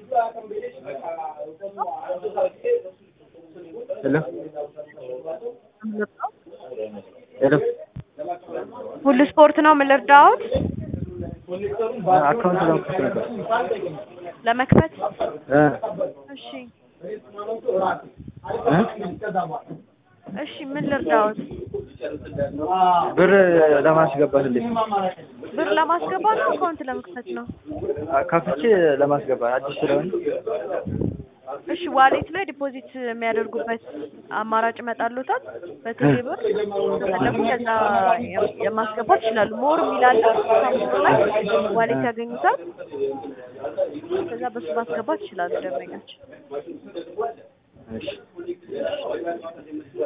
ሄሎ ሄሎ ሁሉ ስፖርት ነው ምን ልርዳዎት? አካውንት ለመክፈት ነበር። ለመክፈት እ እሺ እ እሺ ምን ልርዳዎት? ብር ለማስገባት እንዴት ነው? ብር ለማስገባት ነው አካውንት ለመክፈት ነው? ከፍቼ ለማስገባት አዲስ ስለሆነ እሺ ዋሌት ላይ ዲፖዚት የሚያደርጉበት አማራጭ ይመጣልዎታል። በቴሌ ብር ከፈለጉ ከዛ የማስገባት ይችላሉ። ሞር የሚላለ ሳምሰንግ ላይ ዋሌት ያገኙታል። ከዛ በሱ ማስገባት ይችላሉ ደንበኛችን። እሺ